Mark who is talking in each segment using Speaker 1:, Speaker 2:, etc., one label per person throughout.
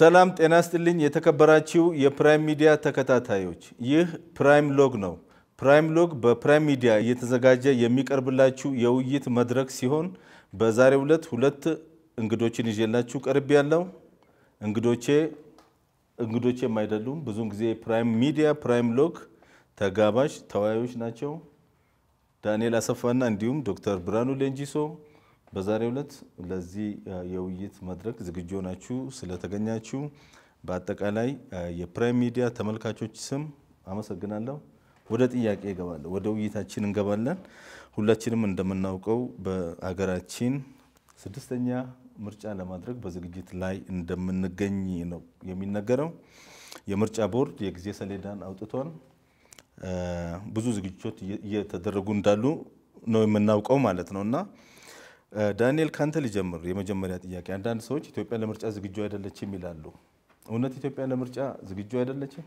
Speaker 1: ሰላም ጤና ስጥልኝ። የተከበራችሁ የፕራይም ሚዲያ ተከታታዮች፣ ይህ ፕራይም ሎግ ነው። ፕራይም ሎግ በፕራይም ሚዲያ እየተዘጋጀ የሚቀርብላችሁ የውይይት መድረክ ሲሆን በዛሬው ዕለት ሁለት እንግዶችን ይዤላችሁ ቀርብ ያለው እንግዶቼ እንግዶቼም አይደሉም። ብዙውን ጊዜ ፕራይም ሚዲያ ፕራይም ሎግ ተጋባዥ ተወያዮች ናቸው። ዳንኤል አሰፋና እንዲሁም ዶክተር ብርሃኑ ሌንጂሶ በዛሬው ዕለት ለዚህ የውይይት መድረክ ዝግጁ ሆናችሁ ስለተገኛችሁ በአጠቃላይ የፕራይም ሚዲያ ተመልካቾች ስም አመሰግናለሁ። ወደ ጥያቄ እገባለሁ። ወደ ውይይታችን እንገባለን። ሁላችንም እንደምናውቀው በአገራችን ስድስተኛ ምርጫ ለማድረግ በዝግጅት ላይ እንደምንገኝ ነው የሚነገረው። የምርጫ ቦርድ የጊዜ ሰሌዳን አውጥቷል። ብዙ ዝግጅቶች እየተደረጉ እንዳሉ ነው የምናውቀው ማለት ነው እና ዳንኤል ካንተ ሊጀምር። የመጀመሪያ ጥያቄ፣ አንዳንድ ሰዎች ኢትዮጵያ ለምርጫ ዝግጁ አይደለችም ይላሉ። እውነት ኢትዮጵያ ለምርጫ ዝግጁ አይደለችም?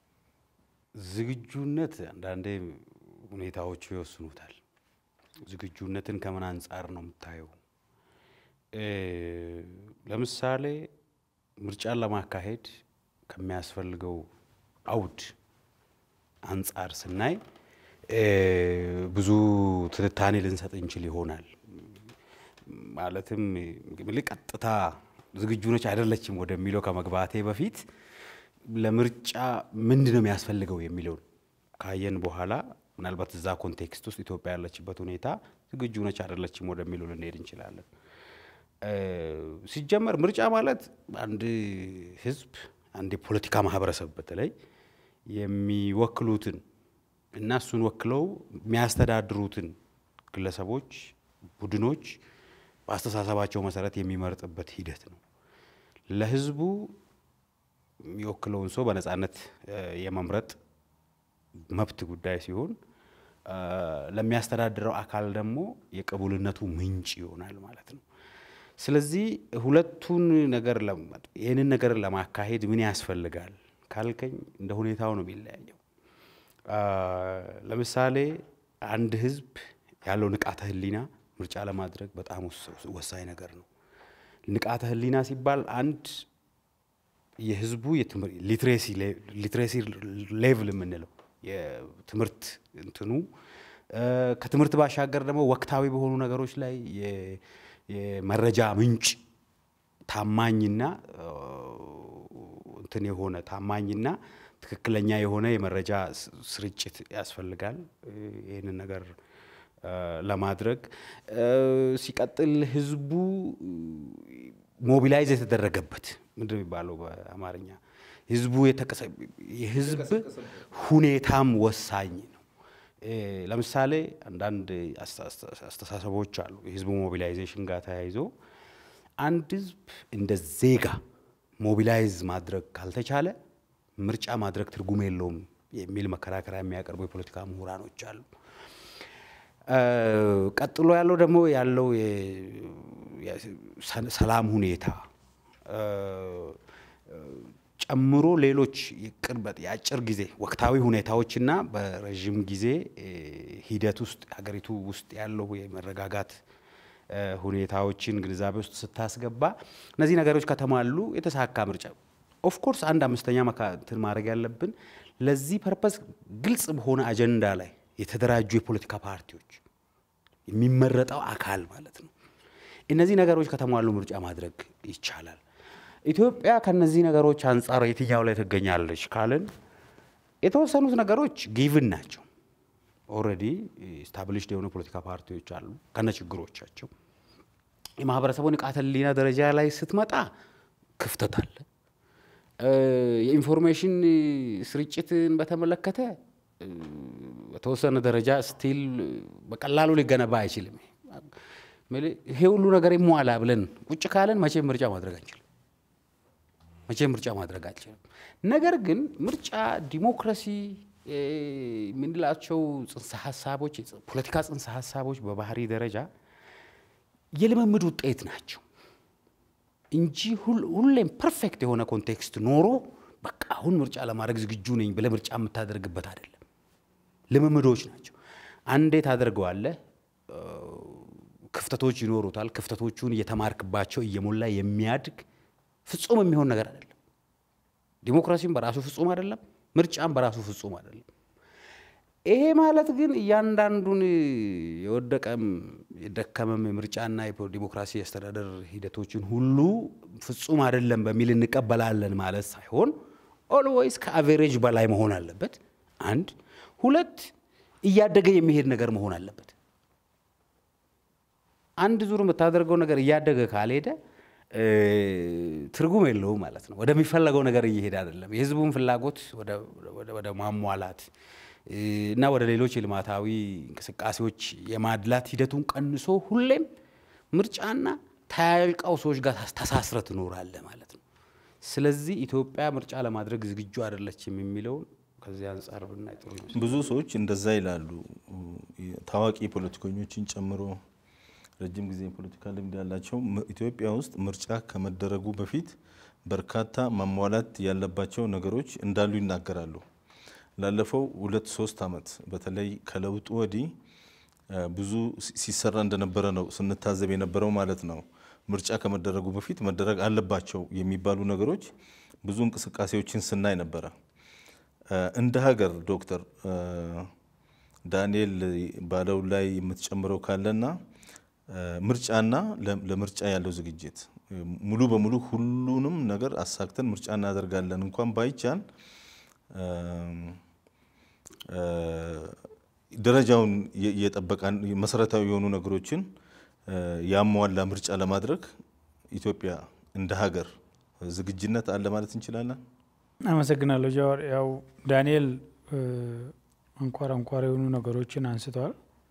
Speaker 2: ዝግጁነት አንዳንዴ ሁኔታዎቹ ይወስኑታል። ዝግጁነትን ከምን አንጻር ነው የምታየው? ለምሳሌ ምርጫን ለማካሄድ ከሚያስፈልገው አውድ አንጻር ስናይ ብዙ ትንታኔ ልንሰጥ እንችል ይሆናል። ማለትም ቀጥታ ዝግጁ ነች አይደለችም ወደሚለው ከመግባቴ በፊት ለምርጫ ምንድን ነው የሚያስፈልገው የሚለውን ካየን በኋላ ምናልባት እዛ ኮንቴክስት ውስጥ ኢትዮጵያ ያለችበት ሁኔታ ዝግጁ ነች አይደለችም ወደሚለው ልንሄድ እንችላለን። ሲጀመር ምርጫ ማለት አንድ ሕዝብ አንድ የፖለቲካ ማህበረሰብ በተለይ የሚወክሉትን እና እሱን ወክለው የሚያስተዳድሩትን ግለሰቦች፣ ቡድኖች በአስተሳሰባቸው መሰረት የሚመርጥበት ሂደት ነው። ለህዝቡ የሚወክለውን ሰው በነፃነት የመምረጥ መብት ጉዳይ ሲሆን ለሚያስተዳድረው አካል ደግሞ የቅቡልነቱ ምንጭ ይሆናል ማለት ነው። ስለዚህ ሁለቱን ነገር ይህንን ነገር ለማካሄድ ምን ያስፈልጋል ካልከኝ እንደ ሁኔታው ነው የሚለያየው። ለምሳሌ አንድ ህዝብ ያለው ንቃተ ህሊና ምርጫ ለማድረግ በጣም ወሳኝ ነገር ነው። ንቃተ ህሊና ሲባል አንድ የህዝቡ ሊትሬሲ ሌቭል የምንለው የትምህርት እንትኑ ከትምህርት ባሻገር ደግሞ ወቅታዊ በሆኑ ነገሮች ላይ የመረጃ ምንጭ ታማኝና እንትን የሆነ ታማኝና ትክክለኛ የሆነ የመረጃ ስርጭት ያስፈልጋል። ይህንን ነገር ለማድረግ ሲቀጥል ህዝቡ ሞቢላይዝ የተደረገበት ምንድን ነው የሚባለው በአማርኛ ህዝቡ የህዝብ ሁኔታም ወሳኝ ነው። ለምሳሌ አንዳንድ አስተሳሰቦች አሉ የህዝቡ ሞቢላይዜሽን ጋር ተያይዞ አንድ ህዝብ እንደ ዜጋ ሞቢላይዝ ማድረግ ካልተቻለ ምርጫ ማድረግ ትርጉም የለውም የሚል መከራከሪያ የሚያቀርቡ የፖለቲካ ምሁራኖች አሉ። ቀጥሎ ያለው ደግሞ ያለው ሰላም ሁኔታ ጨምሮ ሌሎች ቅርበት የአጭር ጊዜ ወቅታዊ ሁኔታዎችና በረዥም ጊዜ ሂደት ውስጥ ሀገሪቱ ውስጥ ያለው የመረጋጋት ሁኔታዎችን ግንዛቤ ውስጥ ስታስገባ እነዚህ ነገሮች ከተሟሉ የተሳካ ምርጫ ኦፍኮርስ አንድ አምስተኛ እንትን ማድረግ ያለብን ለዚህ ፐርፐስ ግልጽ በሆነ አጀንዳ ላይ የተደራጁ የፖለቲካ ፓርቲዎች የሚመረጠው አካል ማለት ነው። እነዚህ ነገሮች ከተሟሉ ምርጫ ማድረግ ይቻላል። ኢትዮጵያ ከነዚህ ነገሮች አንጻር የትኛው ላይ ትገኛለች ካልን የተወሰኑት ነገሮች ጊቭን ናቸው። ኦልሬዲ ስታብሊሽድ የሆኑ ፖለቲካ ፓርቲዎች አሉ ከነ ችግሮቻቸው። የማህበረሰቡ ንቃተ ህሊና ደረጃ ላይ ስትመጣ ክፍተት አለ። የኢንፎርሜሽን ስርጭትን በተመለከተ በተወሰነ ደረጃ ስቲል በቀላሉ ሊገነባ አይችልም። ይሄ ሁሉ ነገር ይሟላ ብለን ቁጭ ካለን መቼም ምርጫ ማድረግ አንችልም። መቼም ምርጫ ማድረግ አንችልም። ነገር ግን ምርጫ ዲሞክራሲ የምንላቸው ጽንሰ ሀሳቦች ፖለቲካ ጽንሰ ሀሳቦች በባህሪ ደረጃ የልምምድ ውጤት ናቸው እንጂ ሁሌም ፐርፌክት የሆነ ኮንቴክስት ኖሮ በቃ አሁን ምርጫ ለማድረግ ዝግጁ ነኝ ብለህ ምርጫ የምታደርግበት አይደለም። ልምምዶች ናቸው። አንዴ ታደርገዋለህ፣ ክፍተቶች ይኖሩታል። ክፍተቶቹን እየተማርክባቸው እየሞላ የሚያድግ ፍጹም የሚሆን ነገር አይደለም። ዲሞክራሲም በራሱ ፍጹም አይደለም፣ ምርጫም በራሱ ፍጹም አይደለም። ይሄ ማለት ግን እያንዳንዱን የወደቀም የደከመም የምርጫና የዲሞክራሲ አስተዳደር ሂደቶችን ሁሉ ፍጹም አይደለም በሚል እንቀበላለን ማለት ሳይሆን ኦልዌይስ ከአቬሬጅ በላይ መሆን አለበት። አንድ ሁለት እያደገ የሚሄድ ነገር መሆን አለበት። አንድ ዙር የምታደርገው ነገር እያደገ ካልሄደ ትርጉም የለውም ማለት ነው። ወደሚፈለገው ነገር እየሄደ አይደለም። የህዝቡን ፍላጎት ወደ ማሟላት እና ወደ ሌሎች የልማታዊ እንቅስቃሴዎች የማድላት ሂደቱን ቀንሶ ሁሌም ምርጫና ተያያዥ ቀውሶች ጋር ተሳስረ ትኖራለህ ማለት ነው። ስለዚህ ኢትዮጵያ ምርጫ ለማድረግ ዝግጁ አይደለችም የሚለውን ከዚህ አንጻር ብናይ ጥሩ ይመስላል።
Speaker 1: ብዙ ሰዎች እንደዛ ይላሉ። ታዋቂ ፖለቲከኞችን ጨምሮ ረጅም ጊዜ የፖለቲካ ልምድ ያላቸው ኢትዮጵያ ውስጥ ምርጫ ከመደረጉ በፊት በርካታ ማሟላት ያለባቸው ነገሮች እንዳሉ ይናገራሉ። ላለፈው ሁለት ሶስት ዓመት በተለይ ከለውጡ ወዲህ ብዙ ሲሰራ እንደነበረ ነው ስንታዘብ የነበረው ማለት ነው። ምርጫ ከመደረጉ በፊት መደረግ አለባቸው የሚባሉ ነገሮች ብዙ እንቅስቃሴዎችን ስናይ ነበረ። እንደ ሀገር ዶክተር ዳንኤል ባለው ላይ የምትጨምረው ካለና ምርጫና ለምርጫ ያለው ዝግጅት ሙሉ በሙሉ ሁሉንም ነገር አሳክተን ምርጫ እናደርጋለን እንኳን ባይቻል ደረጃውን የጠበቀ መሰረታዊ የሆኑ ነገሮችን ያሟላ ምርጫ ለማድረግ ኢትዮጵያ እንደ ሀገር ዝግጅነት አለ ማለት እንችላለን።
Speaker 3: አመሰግናለሁ ጃዋር። ያው ዳንኤል አንኳር አንኳር የሆኑ ነገሮችን አንስተዋል።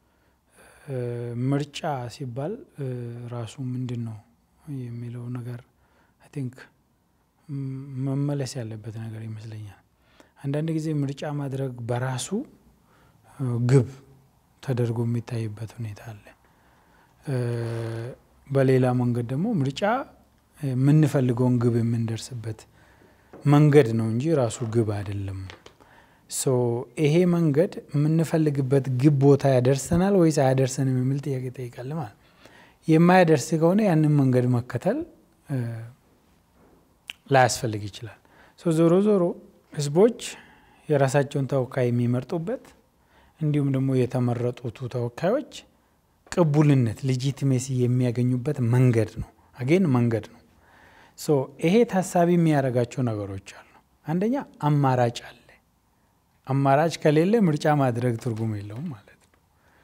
Speaker 3: ምርጫ ሲባል ራሱ ምንድን ነው የሚለው ነገር አይ ቲንክ መመለስ ያለበት ነገር ይመስለኛል። አንዳንድ ጊዜ ምርጫ ማድረግ በራሱ ግብ ተደርጎ የሚታይበት ሁኔታ አለ። በሌላ መንገድ ደግሞ ምርጫ የምንፈልገውን ግብ የምንደርስበት መንገድ ነው እንጂ ራሱ ግብ አይደለም። ሶ ይሄ መንገድ የምንፈልግበት ግብ ቦታ ያደርሰናል ወይስ አያደርሰንም የሚል ጥያቄ ይጠይቃል ማለት የማያደርስ ከሆነ ያንን መንገድ መከተል ላያስፈልግ ይችላል። ሶ ዞሮ ዞሮ ህዝቦች የራሳቸውን ተወካይ የሚመርጡበት እንዲሁም ደግሞ የተመረጡቱ ተወካዮች ቅቡልነት ሌጂቲሜሲ የሚያገኙበት መንገድ ነው። አጌን መንገድ ነው። ሶ ይሄ ታሳቢ የሚያደርጋቸው ነገሮች አሉ። አንደኛ አማራጭ አለ። አማራጭ ከሌለ ምርጫ ማድረግ ትርጉም የለውም ማለት ነው።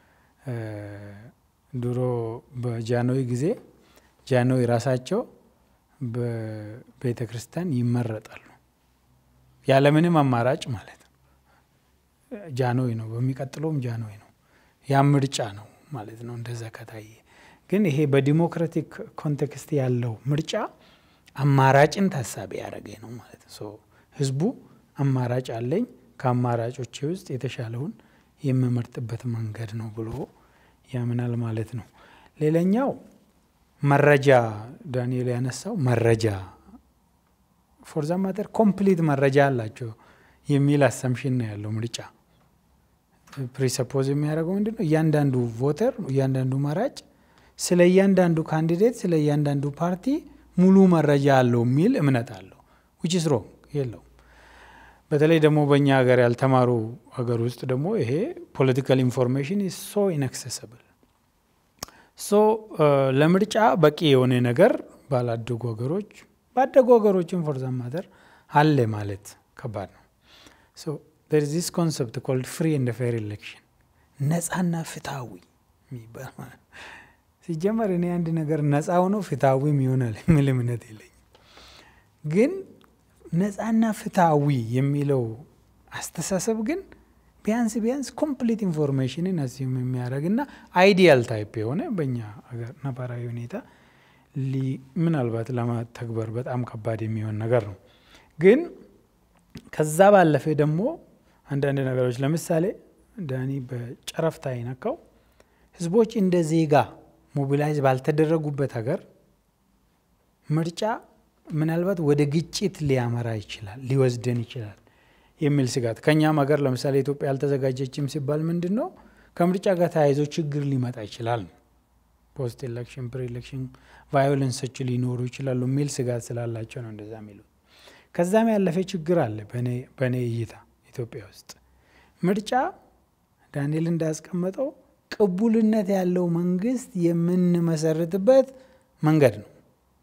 Speaker 3: ድሮ በጃንሆይ ጊዜ ጃንሆይ ራሳቸው በቤተ ክርስቲያን ይመረጣሉ ያለምንም አማራጭ ማለት ነው። ጃንሆይ ነው፣ በሚቀጥለውም ጃንሆይ ነው። ያ ምርጫ ነው ማለት ነው። እንደዛ ከታየ ግን ይሄ በዲሞክራቲክ ኮንቴክስት ያለው ምርጫ አማራጭን ታሳቢ ያደረገ ነው ማለት ነው። ህዝቡ አማራጭ አለኝ ከአማራጮች ውስጥ የተሻለውን የምመርጥበት መንገድ ነው ብሎ ያምናል ማለት ነው። ሌላኛው መረጃ ዳንኤል ያነሳው መረጃ ፎርዛ ማተር ኮምፕሊት መረጃ አላቸው የሚል አሰምሽን ነው ያለው ምርጫ ፕሪሰፖዝ የሚያደርገው ምንድን ነው? እያንዳንዱ ቮተር እያንዳንዱ መራጭ ስለ እያንዳንዱ ካንዲዴት ስለ እያንዳንዱ ፓርቲ ሙሉ መረጃ አለው የሚል እምነት አለው። ዊች ኢዝ ሮንግ የለውም። በተለይ ደግሞ በእኛ ሀገር ያልተማሩ ሀገር ውስጥ ደግሞ ይሄ ፖለቲካል ኢንፎርሜሽን ኢዝ ሶ ኢንአክሰሰብል ሶ ለምርጫ በቂ የሆነ ነገር ባላደጉ ሀገሮች ባደጉ ሀገሮችን ፎርዛ ማተር አለ ማለት ከባድ ነው። ሶ ዜር ዚስ ኮንሰፕት ኮልድ ፍሪ ኤንድ ፌር ኤሌክሽን ነጻና ፍትሃዊ የሚባል ማለት ሲጀመር እኔ አንድ ነገር ነጻ ሆኖ ፍትሃዊም ይሆናል የሚል እምነት የለኝም። ግን ነጻና ፍትሃዊ የሚለው አስተሳሰብ ግን ቢያንስ ቢያንስ ኮምፕሊት ኢንፎርሜሽንን አዚም የሚያደርግ እና አይዲያል ታይፕ የሆነ በእኛ ሀገር ነባራዊ ሁኔታ ምናልባት ለመተግበር በጣም ከባድ የሚሆን ነገር ነው። ግን ከዛ ባለፈ ደግሞ አንዳንድ ነገሮች ለምሳሌ ዳኒ በጨረፍታ ይነካው ህዝቦች እንደ ዜጋ ሞቢላይዝ ባልተደረጉበት ሀገር ምርጫ ምናልባት ወደ ግጭት ሊያመራ ይችላል፣ ሊወስደን ይችላል የሚል ስጋት ከእኛም ሀገር ለምሳሌ ኢትዮጵያ ያልተዘጋጀችም ሲባል ምንድን ነው ከምርጫ ጋር ተያይዞ ችግር ሊመጣ ይችላል ነው ፖስት ኤሌክሽን ፕሪ ኤሌክሽን ቫዮለንሶች ሊኖሩ ይችላሉ የሚል ስጋት ስላላቸው ነው እንደዛ የሚሉት። ከዛም ያለፈ ችግር አለ በእኔ እይታ ኢትዮጵያ ውስጥ ምርጫ ዳንኤል እንዳስቀመጠው ቅቡልነት ያለው መንግስት የምንመሰርትበት መንገድ ነው።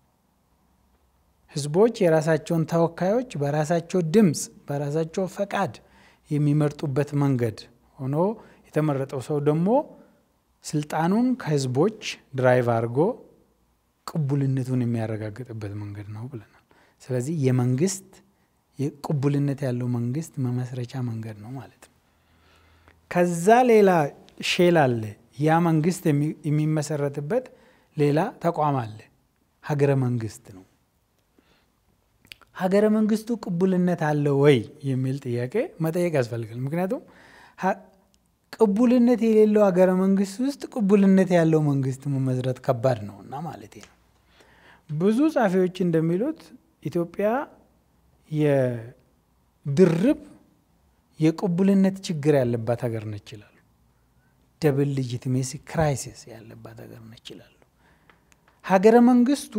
Speaker 3: ህዝቦች የራሳቸውን ተወካዮች በራሳቸው ድምፅ በራሳቸው ፈቃድ የሚመርጡበት መንገድ ሆኖ የተመረጠው ሰው ደግሞ ስልጣኑን ከህዝቦች ድራይቭ አድርጎ ቅቡልነቱን የሚያረጋግጥበት መንገድ ነው ብለናል። ስለዚህ የመንግስት ቅቡልነት ያለው መንግስት መመስረቻ መንገድ ነው ማለት ነው። ከዛ ሌላ ሼል አለ። ያ መንግስት የሚመሰረትበት ሌላ ተቋም አለ። ሀገረ መንግስት ነው። ሀገረ መንግስቱ ቅቡልነት አለው ወይ የሚል ጥያቄ መጠየቅ ያስፈልጋል። ምክንያቱም ቅቡልነት የሌለው ሀገረ መንግስት ውስጥ ቅቡልነት ያለው መንግስት መመስረት ከባድ ነው እና ማለት ነው። ብዙ ጸሐፊዎች እንደሚሉት ኢትዮጵያ የድርብ የቅቡልነት ችግር ያለባት ሀገር ነች ይላሉ። ደብል ሊጂቲሜሲ ክራይሲስ ያለባት ሀገር ነች ይላሉ። ሀገረ መንግስቱ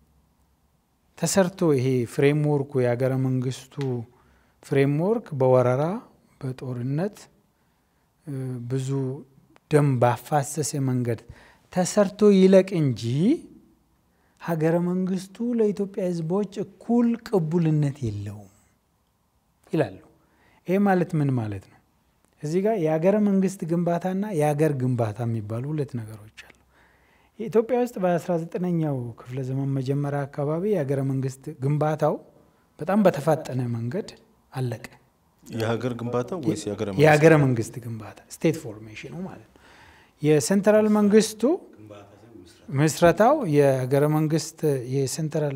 Speaker 3: ተሰርቶ ይሄ ፍሬምወርኩ የሀገረ መንግስቱ ፍሬምወርክ በወረራ በጦርነት ብዙ ደም ባፋሰሰ መንገድ ተሰርቶ ይለቅ እንጂ ሀገረ መንግስቱ ለኢትዮጵያ ሕዝቦች እኩል ቅቡልነት የለውም ይላሉ። ይሄ ማለት ምን ማለት ነው? እዚህ ጋር የሀገረ መንግስት ግንባታና የሀገር ግንባታ የሚባሉ ሁለት ነገሮች አሉ። ኢትዮጵያ ውስጥ በ19ኛው ክፍለ ዘመን መጀመሪያ አካባቢ የሀገረ መንግስት ግንባታው በጣም በተፋጠነ መንገድ አለቀ።
Speaker 1: የሀገር ግንባታ ወይስ
Speaker 3: የሀገረ መንግስት ግንባታ ስቴት ፎርሜሽኑ ማለት ነው። የሴንትራል መንግስቱ ምስረታው የሀገረ መንግስት የሴንትራል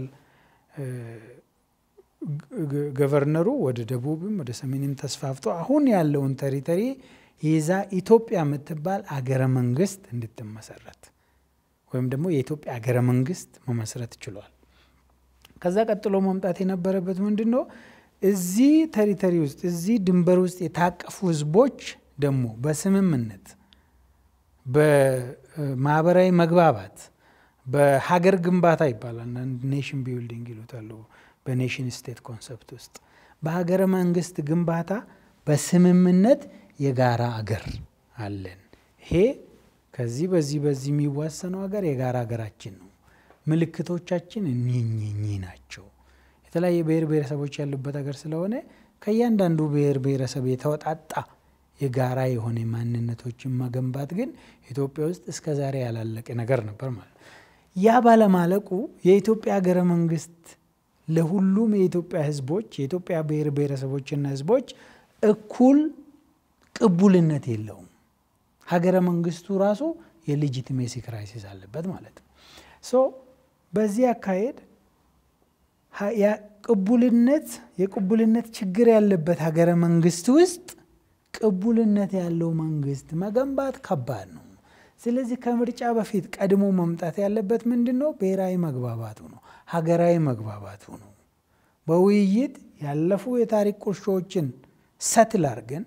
Speaker 3: ገቨርነሩ ወደ ደቡብም ወደ ሰሜንም ተስፋፍቶ አሁን ያለውን ተሪተሪ ይዛ ኢትዮጵያ የምትባል አገረ መንግስት እንድትመሰረት ወይም ደግሞ የኢትዮጵያ አገረ መንግስት መመስረት ችሏል። ከዛ ቀጥሎ መምጣት የነበረበት ምንድን ነው? እዚህ ተሪተሪ ውስጥ እዚህ ድንበር ውስጥ የታቀፉ ህዝቦች ደግሞ በስምምነት በማህበራዊ መግባባት በሀገር ግንባታ ይባላል። ኔሽን ቢልዲንግ ይሉታሉ በኔሽን ስቴት ኮንሰፕት ውስጥ በሀገረ መንግስት ግንባታ በስምምነት የጋራ አገር አለን። ይሄ ከዚህ በዚህ በዚህ የሚዋሰነው ሀገር የጋራ ሀገራችን ነው። ምልክቶቻችን እኚህ ናቸው። የተለያየ ብሔር ብሔረሰቦች ያሉበት ሀገር ስለሆነ ከእያንዳንዱ ብሔር ብሔረሰብ የተወጣጣ የጋራ የሆነ ማንነቶችን መገንባት ግን ኢትዮጵያ ውስጥ እስከ ዛሬ ያላለቀ ነገር ነበር ማለት ያ ባለማለቁ የኢትዮጵያ ሀገረ መንግስት ለሁሉም የኢትዮጵያ ህዝቦች የኢትዮጵያ ብሔር ብሔረሰቦችና ህዝቦች እኩል ቅቡልነት የለውም። ሀገረ መንግስቱ ራሱ የሌጂቲሜሲ ክራይሲስ አለበት ማለት ነው። ሶ በዚህ አካሄድ ቅቡልነት የቅቡልነት ችግር ያለበት ሀገረ መንግስት ውስጥ ቅቡልነት ያለው መንግስት መገንባት ከባድ ነው። ስለዚህ ከምርጫ በፊት ቀድሞ መምጣት ያለበት ምንድን ነው? ብሔራዊ መግባባቱ ነው። ሀገራዊ መግባባቱ ነው። በውይይት ያለፉ የታሪክ ቁርሾችን ሰትል አድርገን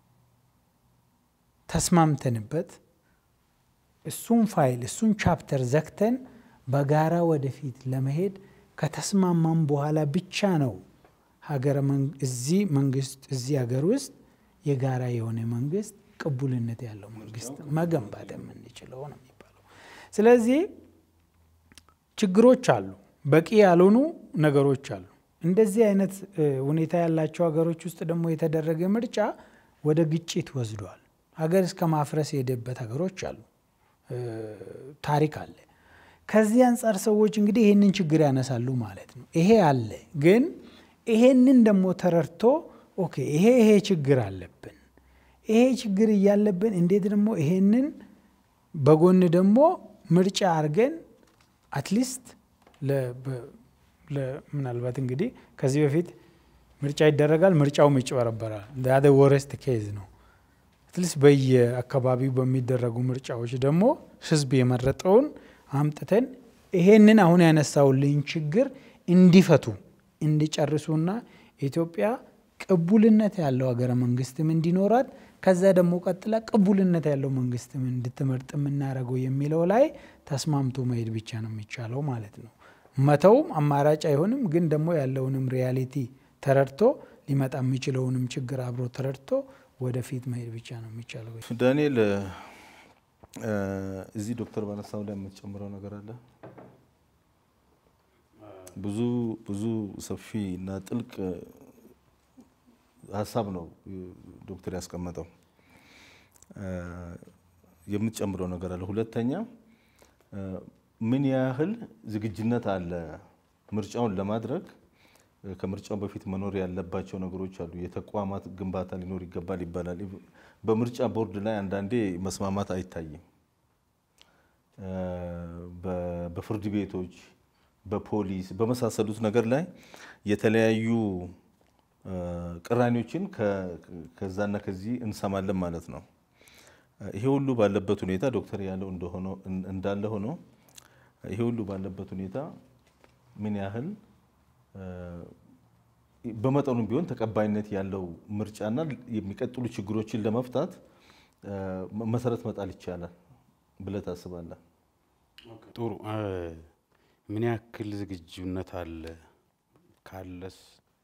Speaker 3: ተስማምተንበት እሱን ፋይል እሱን ቻፕተር ዘግተን በጋራ ወደፊት ለመሄድ ከተስማማም በኋላ ብቻ ነው ሀገረ እዚህ መንግስት እዚህ ሀገር ውስጥ የጋራ የሆነ መንግስት ቅቡልነት ያለው መንግስት መገንባት የምንችለው ነው የሚባለው። ስለዚህ ችግሮች አሉ፣ በቂ ያልሆኑ ነገሮች አሉ። እንደዚህ አይነት ሁኔታ ያላቸው ሀገሮች ውስጥ ደግሞ የተደረገ ምርጫ ወደ ግጭት ወስዷል። ሀገር እስከ ማፍረስ የሄደበት ሀገሮች አሉ፣ ታሪክ አለ። ከዚህ አንጻር ሰዎች እንግዲህ ይህንን ችግር ያነሳሉ ማለት ነው። ይሄ አለ፣ ግን ይሄንን ደግሞ ተረድቶ ኦኬ ይሄ ይሄ ችግር አለብን ይሄ ችግር እያለብን እንዴት ደግሞ ይሄንን በጎን ደግሞ ምርጫ አድርገን አትሊስት ምናልባት እንግዲህ ከዚህ በፊት ምርጫ ይደረጋል፣ ምርጫውም ይጭበረበራል። ዳደ ወረስት ኬዝ ነው። አትሊስት በየአካባቢው በሚደረጉ ምርጫዎች ደግሞ ህዝብ የመረጠውን አምጥተን ይሄንን አሁን ያነሳውልኝ ችግር እንዲፈቱ እንዲጨርሱና ኢትዮጵያ ቅቡልነት ያለው ሀገረ መንግስትም እንዲኖራት ከዛ ደግሞ ቀጥላ ቅቡልነት ያለው መንግስትም እንድትመርጥ የምናደርገው የሚለው ላይ ተስማምቶ መሄድ ብቻ ነው የሚቻለው ማለት ነው። መተውም አማራጭ አይሆንም። ግን ደግሞ ያለውንም ሪያሊቲ ተረድቶ ሊመጣ የሚችለውንም ችግር አብሮ ተረድቶ ወደፊት መሄድ ብቻ ነው የሚቻለው።
Speaker 1: ዳንኤል እዚህ ዶክተር ባነሳው ላይ የምትጨምረው ነገር አለ? ብዙ ብዙ ሰፊ እና ጥልቅ ሀሳብ ነው ዶክተር ያስቀመጠው። የምትጨምረው ነገር አለ? ሁለተኛ ምን ያህል ዝግጁነት አለ ምርጫውን ለማድረግ? ከምርጫው በፊት መኖር ያለባቸው ነገሮች አሉ። የተቋማት ግንባታ ሊኖር ይገባል ይባላል። በምርጫ ቦርድ ላይ አንዳንዴ መስማማት አይታይም። በፍርድ ቤቶች፣ በፖሊስ በመሳሰሉት ነገር ላይ የተለያዩ ቅራኔዎችን ከዛና ከዚህ እንሰማለን ማለት ነው። ይሄ ሁሉ ባለበት ሁኔታ ዶክተር ያለው እንዳለ ሆኖ ይሄ ሁሉ ባለበት ሁኔታ ምን ያህል በመጠኑም ቢሆን ተቀባይነት ያለው ምርጫና የሚቀጥሉ ችግሮችን ለመፍታት መሰረት መጣል ይቻላል ብለህ ታስባለህ?
Speaker 2: ጥሩ። ምን ያክል ዝግጁነት አለ ካለስ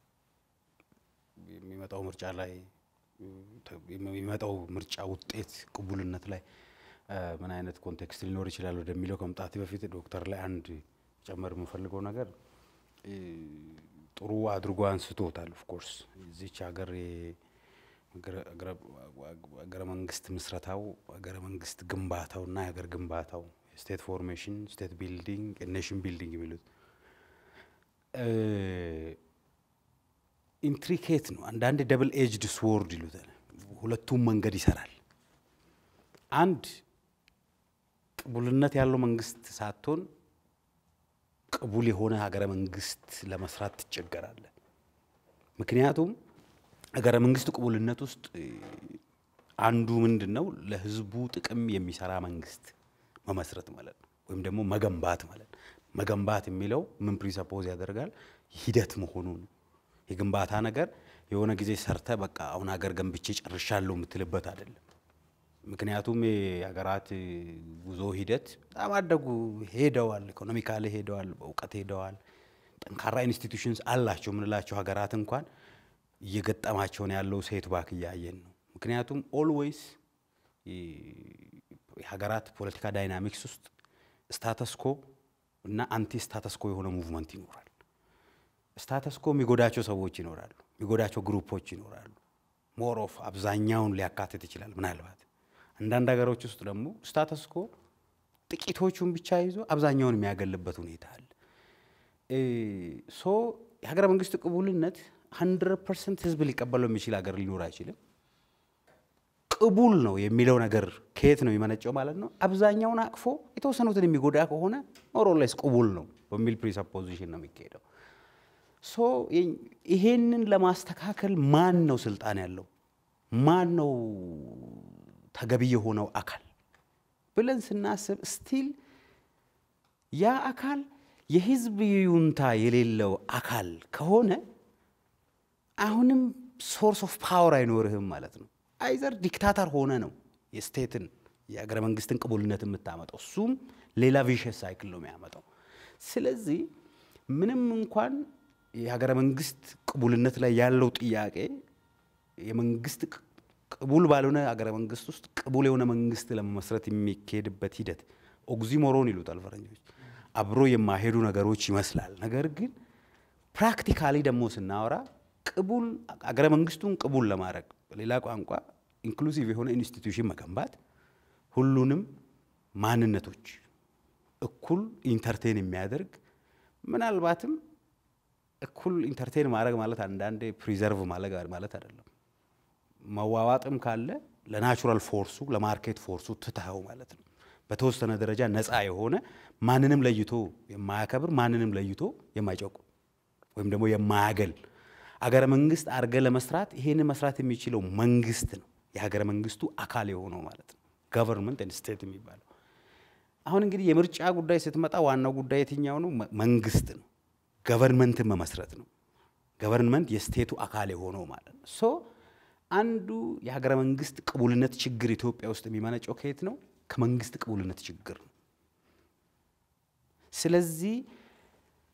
Speaker 2: የሚመጣው ምርጫ ላይ የሚመጣው ምርጫ ውጤት ቅቡልነት ላይ ምን አይነት ኮንቴክስት ሊኖር ይችላል ወደሚለው ከመምጣት በፊት ዶክተር ላይ አንድ ጨመር የምፈልገው ነገር ጥሩ አድርጎ አንስቶታል። ኦፍኮርስ እዚች ሀገር ሀገረ መንግስት ምስረታው ሀገረ መንግስት ግንባታው እና የሀገር ግንባታው ስቴት ፎርሜሽን፣ ስቴት ቢልዲንግ፣ ኔሽን ቢልዲንግ የሚሉት ኢንትሪኬት ነው። አንዳንድ ደብል ኤጅድ ስዎርድ ይሉታል። ሁለቱም መንገድ ይሰራል። አንድ ቅቡልነት ያለው መንግስት ሳትሆን ቅቡል የሆነ ሀገረ መንግስት ለመስራት ትቸገራለ። ምክንያቱም ሀገረ መንግስት ቅቡልነት ውስጥ አንዱ ምንድን ነው ለህዝቡ ጥቅም የሚሰራ መንግስት መመስረት ማለት ነው፣ ወይም ደግሞ መገንባት ማለት ነው። መገንባት የሚለው ምን ፕሪሰፖዝ ያደርጋል? ሂደት መሆኑን የግንባታ ነገር የሆነ ጊዜ ሰርተ በቃ አሁን ሀገር ገንብቼ ጨርሻለሁ የምትልበት አይደለም። ምክንያቱም የሀገራት ጉዞ ሂደት በጣም አደጉ ሄደዋል፣ ኢኮኖሚካሊ ሄደዋል፣ በእውቀት ሄደዋል። ጠንካራ ኢንስቲቱሽንስ አላቸው የምንላቸው ሀገራት እንኳን እየገጠማቸውን ያለው ሴት ባክ እያየን ነው። ምክንያቱም ኦልዌይስ የሀገራት ፖለቲካ ዳይናሚክስ ውስጥ ስታተስኮ እና አንቲ ስታተስኮ የሆነ ሙቭመንት ይኖራል። ስታተስኮ የሚጎዳቸው ሰዎች ይኖራሉ፣ የሚጎዳቸው ግሩፖች ይኖራሉ። ሞር ኦፍ አብዛኛውን ሊያካትት ይችላል ምናልባት አንዳንድ ሀገሮች ውስጥ ደግሞ ስታተስኮ ጥቂቶቹን ብቻ ይዞ አብዛኛውን የሚያገልበት ሁኔታ አለ። ሶ የሀገረ መንግስት ቅቡልነት ሀንድረድ ፐርሰንት ህዝብ ሊቀበለው የሚችል ሀገር ሊኖር አይችልም። ቅቡል ነው የሚለው ነገር ከየት ነው የሚመነጨው ማለት ነው? አብዛኛውን አቅፎ የተወሰኑትን የሚጎዳ ከሆነ ሞሮሌስ ቅቡል ነው በሚል ፕሪሰፖዚሽን ነው የሚካሄደው። ሶ ይሄንን ለማስተካከል ማን ነው ስልጣን ያለው? ማን ነው ተገቢ የሆነው አካል ብለን ስናስብ ስቲል ያ አካል የህዝብ ይሁንታ የሌለው አካል ከሆነ አሁንም ሶርስ ኦፍ ፓወር አይኖርህም ማለት ነው። አይዘር ዲክታተር ሆነ ነው የስቴትን የሀገረ መንግስትን ቅቡልነት የምታመጣው። እሱም ሌላ ቪሸስ ሳይክል ነው የሚያመጣው። ስለዚህ ምንም እንኳን የሀገረ መንግስት ቅቡልነት ላይ ያለው ጥያቄ የመንግስት ቅቡል ባልሆነ ሀገረ መንግስት ውስጥ ቅቡል የሆነ መንግስት ለመመስረት የሚካሄድበት ሂደት ኦግዚሞሮን ይሉታል ፈረንጆች። አብሮ የማይሄዱ ነገሮች ይመስላል። ነገር ግን ፕራክቲካሊ ደግሞ ስናወራ ቅቡል ሀገረ መንግስቱን ቅቡል ለማድረግ በሌላ ቋንቋ ኢንክሉሲቭ የሆነ ኢንስቲትዩሽን መገንባት ሁሉንም ማንነቶች እኩል ኢንተርቴን የሚያደርግ ምናልባትም እኩል ኢንተርቴን ማድረግ ማለት አንዳንዴ ፕሪዘርቭ ማድረግ ማለት አይደለም። መዋዋጥም ካለ ለናቹራል ፎርሱ ለማርኬት ፎርሱ ትተኸው ማለት ነው። በተወሰነ ደረጃ ነፃ የሆነ ማንንም ለይቶ የማያከብር ማንንም ለይቶ የማይጨቁም ወይም ደግሞ የማያገል አገረ መንግስት አርገ ለመስራት ይሄንን መስራት የሚችለው መንግስት ነው። የሀገረ መንግስቱ አካል የሆነው ማለት ነው። ገቨርንመንት ኤንድ ስቴት የሚባለው አሁን እንግዲህ የምርጫ ጉዳይ ስትመጣ ዋናው ጉዳይ የትኛው ነው? መንግስት ነው። ገቨርንመንትን መመስረት ነው። ገቨርንመንት የስቴቱ አካል የሆነው ማለት ነው። ሶ አንዱ የሀገረ መንግስት ቅቡልነት ችግር ኢትዮጵያ ውስጥ የሚመነጨው ከየት ነው? ከመንግስት ቅቡልነት ችግር ነው። ስለዚህ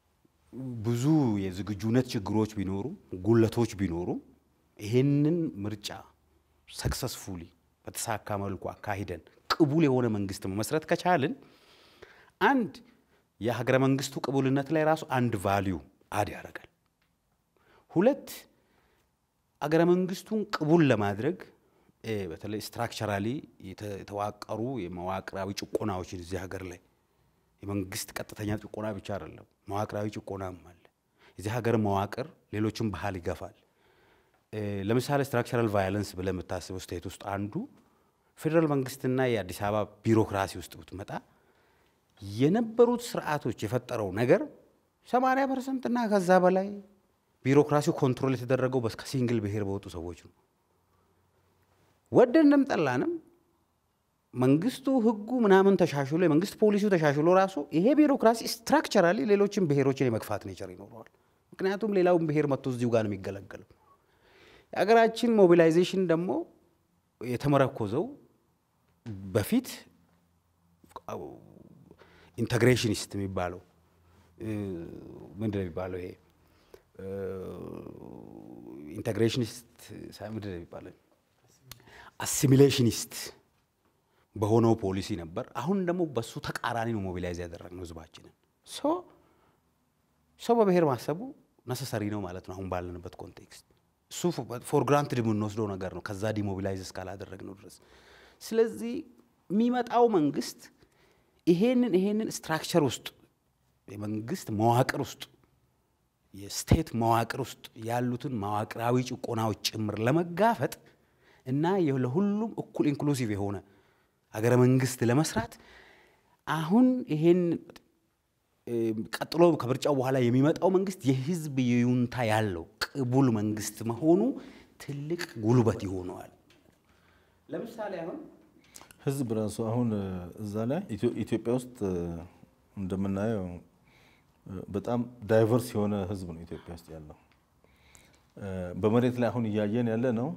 Speaker 2: ብዙ የዝግጁነት ችግሮች ቢኖሩ ጉለቶች ቢኖሩ ይሄንን ምርጫ ሰክሰስፉሊ በተሳካ መልኩ አካሂደን ቅቡል የሆነ መንግስት መመስረት ከቻልን አንድ የሀገረ መንግስቱ ቅቡልነት ላይ ራሱ አንድ ቫሊዩ አድ ያደርጋል። ሁለት አገረ መንግስቱን ቅቡል ለማድረግ በተለይ ስትራክቸራሊ የተዋቀሩ የመዋቅራዊ ጭቆናዎችን እዚህ ሀገር ላይ የመንግስት ቀጥተኛ ጭቆና ብቻ አይደለም፣ መዋቅራዊ ጭቆናም አለ። የዚህ ሀገር መዋቅር ሌሎችን ባህል ይገፋል። ለምሳሌ ስትራክቸራል ቫዮለንስ ብለህ የምታስበው ስቴት ውስጥ አንዱ ፌዴራል መንግስትና የአዲስ አበባ ቢሮክራሲ ውስጥ ብትመጣ የነበሩት ስርዓቶች የፈጠረው ነገር 80 ፐርሰንት እና ከዛ በላይ ቢሮክራሲው ኮንትሮል የተደረገው ከሲንግል ብሔር በወጡ ሰዎች ነው። ወደንም ጠላንም መንግስቱ ህጉ ምናምን ተሻሽሎ የመንግስት ፖሊሲው ተሻሽሎ ራሱ ይሄ ቢሮክራሲ ስትራክቸራሊ ሌሎችን ብሔሮችን የመግፋት ኔቸር ይኖረዋል። ምክንያቱም ሌላውን ብሔር መጥቶ እዚሁ ጋር ነው የሚገለገለው። የሀገራችን ሞቢላይዜሽን ደግሞ የተመረኮዘው በፊት ኢንተግሬሽኒስት የሚባለው ምንድን ነው የሚባለው? ይሄ ኢንተግሬሽኒስት ምንድን ነው የሚባለው? አሲሚሌሽኒስት በሆነው ፖሊሲ ነበር። አሁን ደግሞ በሱ ተቃራኒ ነው ሞቢላይዝ ያደረግነው ህዝባችንን። ሰው በብሔር ማሰቡ ነሰሰሪ ነው ማለት ነው አሁን ባለንበት ኮንቴክስት። እሱ ፎር ግራንትድ የምንወስደው ነገር ነው ከዛ ዲሞቢላይዝ እስካላደረግነው ድረስ። ስለዚህ የሚመጣው መንግስት ይሄንን ይሄንን ስትራክቸር ውስጥ የመንግስት መዋቅር ውስጥ የስቴት መዋቅር ውስጥ ያሉትን መዋቅራዊ ጭቆናዎች ጭምር ለመጋፈጥ እና ለሁሉም እኩል ኢንክሉሲቭ የሆነ ሀገረ መንግስት ለመስራት አሁን ይሄን ቀጥሎ ከምርጫው በኋላ የሚመጣው መንግስት የህዝብ ይሁንታ ያለው ቅቡል መንግስት መሆኑ ትልቅ ጉልበት ይሆነዋል። ለምሳሌ አሁን
Speaker 1: ህዝብ ራሱ አሁን እዛ ላይ ኢትዮጵያ ውስጥ እንደምናየው በጣም ዳይቨርስ የሆነ ህዝብ ነው ኢትዮጵያ ውስጥ ያለው። በመሬት ላይ አሁን እያየን ያለ ነው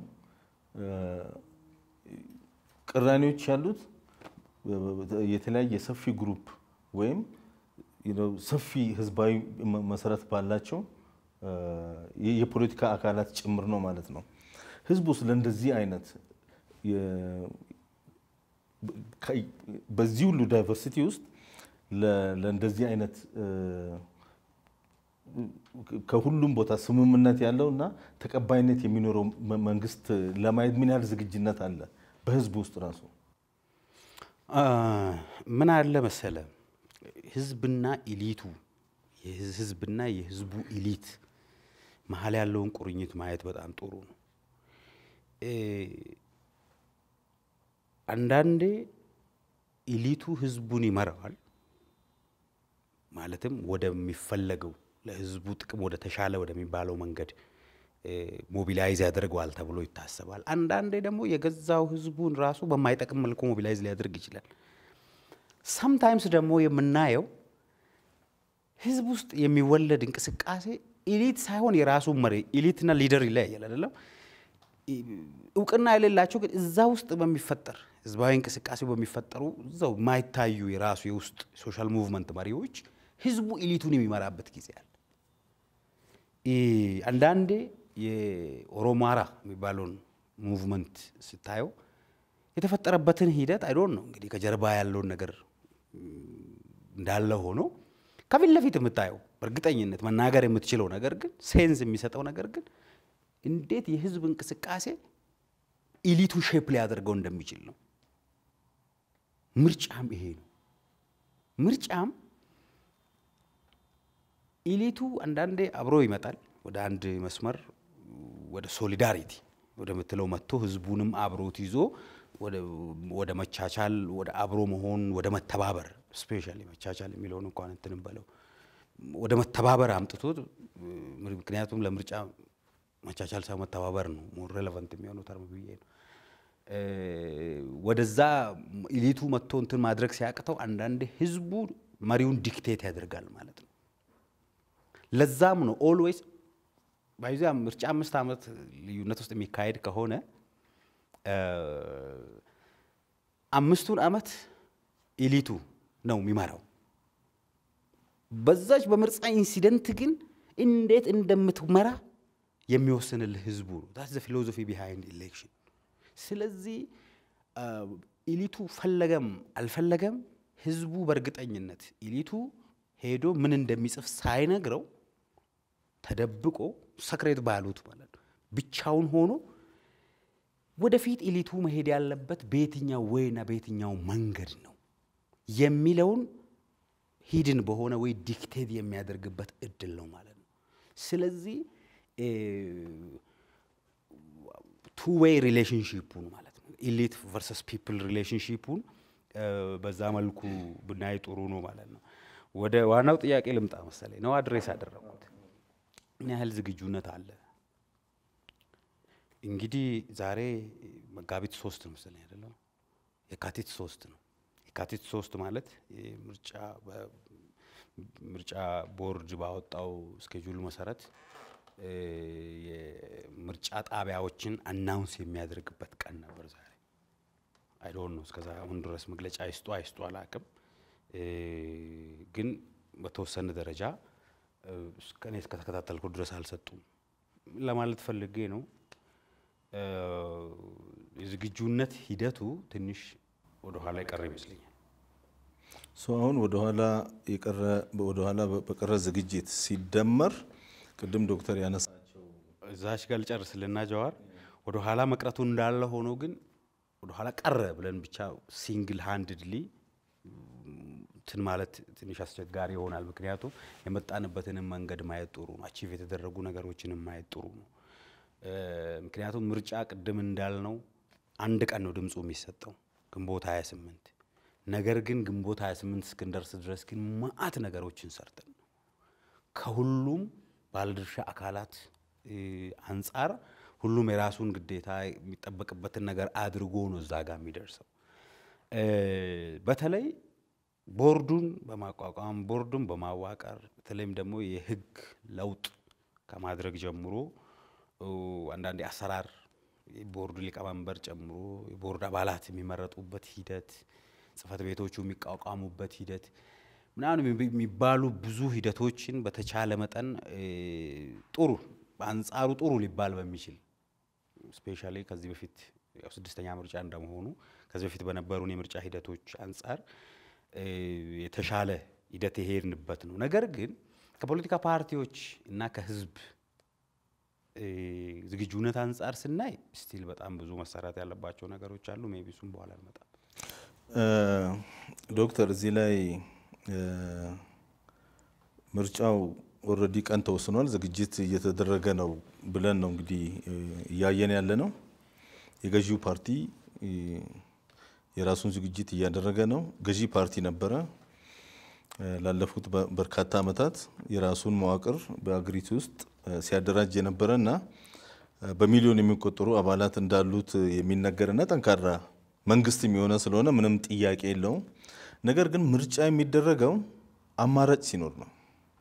Speaker 1: ቅራኔዎች ያሉት የተለያየ ሰፊ ግሩፕ ወይም ሰፊ ህዝባዊ መሰረት ባላቸው የፖለቲካ አካላት ጭምር ነው ማለት ነው። ህዝቡ ስለ እንደዚህ አይነት በዚህ ሁሉ ዳይቨርሲቲ ውስጥ ለእንደዚህ አይነት ከሁሉም ቦታ ስምምነት ያለው እና ተቀባይነት የሚኖረው መንግስት ለማየት ምን ያህል ዝግጅነት አለ በህዝቡ ውስጥ ራሱ?
Speaker 2: ምን አለ መሰለ ህዝብና ኢሊቱ ህዝብና የህዝቡ ኢሊት መሀል ያለውን ቁርኝት ማየት በጣም ጥሩ ነው። አንዳንዴ ኢሊቱ ህዝቡን ይመራዋል፣ ማለትም ወደሚፈለገው ለህዝቡ ጥቅም ወደ ተሻለ ወደሚባለው መንገድ ሞቢላይዝ ያደርገዋል ተብሎ ይታሰባል። አንዳንዴ ደግሞ የገዛው ህዝቡን ራሱ በማይጠቅም መልኩ ሞቢላይዝ ሊያደርግ ይችላል። ሰምታይምስ ደግሞ የምናየው ህዝብ ውስጥ የሚወለድ እንቅስቃሴ ኢሊት ሳይሆን የራሱ መሪ ኢሊትና ሊደር ይለያያል አይደለም። እውቅና የሌላቸው ግን እዛ ውስጥ በሚፈጠር ህዝባዊ እንቅስቃሴ በሚፈጠሩ እዛው የማይታዩ የራሱ የውስጥ ሶሻል ሙቭመንት መሪዎች ህዝቡ ኢሊቱን የሚመራበት ጊዜ አለ። አንዳንዴ የኦሮማራ የሚባለውን ሙቭመንት ስታየው የተፈጠረበትን ሂደት አይዶን ነው እንግዲህ ከጀርባ ያለውን ነገር እንዳለ ሆኖ ከፊት ለፊት የምታየው በእርግጠኝነት መናገር የምትችለው ነገር ግን ሴንስ የሚሰጠው ነገር ግን እንዴት የህዝብ እንቅስቃሴ ኢሊቱን ሼፕ ሊያደርገው እንደሚችል ነው። ምርጫም ይሄ ነው። ምርጫም ኢሊቱ አንዳንዴ አብሮ ይመጣል ወደ አንድ መስመር ወደ ሶሊዳሪቲ ወደምትለው መጥቶ ህዝቡንም አብሮት ይዞ ወደ መቻቻል፣ ወደ አብሮ መሆን፣ ወደ መተባበር ስፔሻሊ መቻቻል የሚለውን እንኳን እንትን በለው ወደ መተባበር አምጥቶት ምክንያቱም ለምርጫ መቻቻል ሳይሆን መተባበር ነው ሞር ሬሌቫንት የሚሆነው ተርም ብዬ ነው። ወደዛ ኢሊቱ መጥቶ እንትን ማድረግ ሲያቅተው አንዳንዴ ህዝቡ መሪውን ዲክቴት ያደርጋል ማለት ነው። ለዛም ነው ኦልዌይስ ባይዛ ምርጫ አምስት ዓመት ልዩነት ውስጥ የሚካሄድ ከሆነ አምስቱን ዓመት ኢሊቱ ነው የሚመራው። በዛች በምርጫ ኢንሲደንት ግን እንዴት እንደምትመራ የሚወስንልህ ህዝቡ ነው። ዛት ዘ ፊሎዞፊ ቢሃይንድ ኢሌክሽን። ስለዚህ ኢሊቱ ፈለገም አልፈለገም ህዝቡ በእርግጠኝነት ኢሊቱ ሄዶ ምን እንደሚጽፍ ሳይነግረው ተደብቆ ሰክሬት ባሉት ማለት ነው ብቻውን ሆኖ ወደፊት ኢሊቱ መሄድ ያለበት በየትኛው ወይና በየትኛው መንገድ ነው የሚለውን ሂድን በሆነ ወይ ዲክቴት የሚያደርግበት እድል ነው ማለት ነው። ስለዚህ ቱ ዌይ ሪሌሽንሺፑን ማለት ነው ኢሊት ቨርሰስ ፒፕል ሪሌሽንሺፑን በዛ መልኩ ብናይ ጥሩ ነው ማለት ነው። ወደ ዋናው ጥያቄ ልምጣ መሰለኝ ነው አድሬስ ያደረግኩት ምን ያህል ዝግጁነት አለ? እንግዲህ ዛሬ መጋቢት ሶስት ነው መሰለኝ አይደለም፣ የካቲት ሶስት ነው። የካቲት ሶስት ማለት ምርጫ ምርጫ ቦርድ ባወጣው ስኬጁል መሰረት የምርጫ ጣቢያዎችን አናውንስ የሚያደርግበት ቀን ነበር ዛሬ። አይዶን ነው እስከዛ አሁን ድረስ መግለጫ አይስጡ አይስጡ አላቅም፣ ግን በተወሰነ ደረጃ እኔ እስከተከታተልኩ ድረስ አልሰጡም ለማለት ፈልጌ ነው። የዝግጁነት ሂደቱ ትንሽ ወደኋላ የቀረ ይመስለኛል።
Speaker 1: አሁን ወደኋላ የቀረ ወደኋላ በቀረ ዝግጅት ሲደመር ቅድም ዶክተር ያነሳቸው
Speaker 2: እዛች ጋር ልጨርስልና ጀዋር ወደ ኋላ መቅረቱ እንዳለ ሆኖ ግን ወደ ኋላ ቀረ ብለን ብቻ ሲንግል ሃንድድሊ እንትን ማለት ትንሽ አስቸጋሪ ይሆናል። ምክንያቱም የመጣንበትንም መንገድ ማየት ጥሩ ነው። አቺቭ የተደረጉ ነገሮችንም ማየት ጥሩ ነው። ምክንያቱም ምርጫ ቅድም እንዳልነው አንድ ቀን ነው ድምፁ የሚሰጠው ግንቦት 28 ነገር ግን ግንቦት 28 እስክንደርስ ድረስ ግን መዓት ነገሮችን ሰርተን ነው ከሁሉም ባለድርሻ አካላት አንጻር ሁሉም የራሱን ግዴታ የሚጠበቅበትን ነገር አድርጎ ነው እዛ ጋር የሚደርሰው። በተለይ ቦርዱን በማቋቋም ቦርዱን በማዋቀር በተለይም ደግሞ የህግ ለውጥ ከማድረግ ጀምሮ አንዳንድ የአሰራር የቦርዱ ሊቀመንበር ጨምሮ የቦርድ አባላት የሚመረጡበት ሂደት፣ ጽህፈት ቤቶቹ የሚቋቋሙበት ሂደት ምናምን የሚባሉ ብዙ ሂደቶችን በተቻለ መጠን ጥሩ በአንጻሩ ጥሩ ሊባል በሚችል ስፔሻሊ ከዚህ በፊት ያው ስድስተኛ ምርጫ እንደመሆኑ ከዚህ በፊት በነበሩን የምርጫ ሂደቶች አንጻር የተሻለ ሂደት የሄድንበት ነው። ነገር ግን ከፖለቲካ ፓርቲዎች እና ከህዝብ ዝግጁነት አንጻር ስናይ ስቲል በጣም ብዙ መሰራት ያለባቸው ነገሮች አሉ። ሜይ ቢ እሱም በኋላ እንመጣም።
Speaker 1: ዶክተር እዚህ ላይ ምርጫው ኦልሬዲ ቀን ተወስኗል፣ ዝግጅት እየተደረገ ነው ብለን ነው እንግዲህ እያየን ያለ ነው። የገዢው ፓርቲ የራሱን ዝግጅት እያደረገ ነው። ገዢ ፓርቲ ነበረ ላለፉት በርካታ ዓመታት የራሱን መዋቅር በአገሪቱ ውስጥ ሲያደራጅ የነበረ እና በሚሊዮን የሚቆጠሩ አባላት እንዳሉት የሚነገርና ጠንካራ መንግስትም የሆነ ስለሆነ ምንም ጥያቄ የለውም። ነገር ግን ምርጫ የሚደረገው አማራጭ ሲኖር ነው።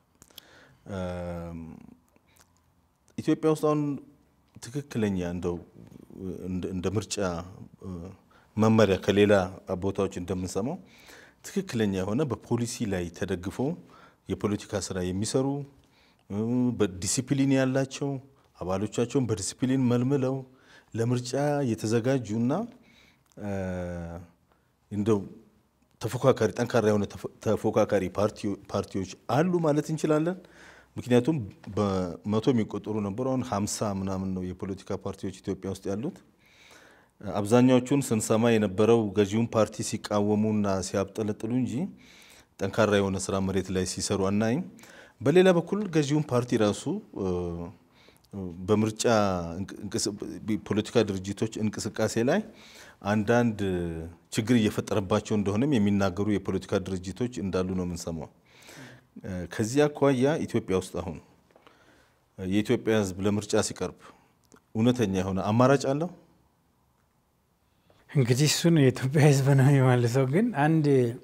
Speaker 1: ኢትዮጵያ ውስጥ አሁን ትክክለኛ እንደው እንደ ምርጫ መመሪያ ከሌላ ቦታዎች እንደምንሰማው ትክክለኛ የሆነ በፖሊሲ ላይ ተደግፈው የፖለቲካ ስራ የሚሰሩ በዲሲፕሊን ያላቸው አባሎቻቸውን በዲሲፕሊን መልምለው ለምርጫ የተዘጋጁና እንደው ተፎካካሪ ጠንካራ የሆነ ተፎካካሪ ፓርቲዎች አሉ ማለት እንችላለን። ምክንያቱም በመቶ የሚቆጠሩ ነበሩ። አሁን ሀምሳ ምናምን ነው የፖለቲካ ፓርቲዎች ኢትዮጵያ ውስጥ ያሉት። አብዛኛዎቹን ስንሰማ የነበረው ገዢውን ፓርቲ ሲቃወሙና ሲያብጠለጥሉ እንጂ ጠንካራ የሆነ ስራ መሬት ላይ ሲሰሩ አናይም። በሌላ በኩል ገዢውን ፓርቲ ራሱ በምርጫ ፖለቲካ ድርጅቶች እንቅስቃሴ ላይ አንዳንድ ችግር እየፈጠረባቸው እንደሆነም የሚናገሩ የፖለቲካ ድርጅቶች እንዳሉ ነው የምንሰማው። ከዚህ አኳያ ኢትዮጵያ ውስጥ አሁን የኢትዮጵያ ሕዝብ ለምርጫ ሲቀርብ እውነተኛ የሆነ አማራጭ አለው?
Speaker 3: እንግዲህ እሱን የኢትዮጵያ ሕዝብ ነው የሚመልሰው። ግን አንድ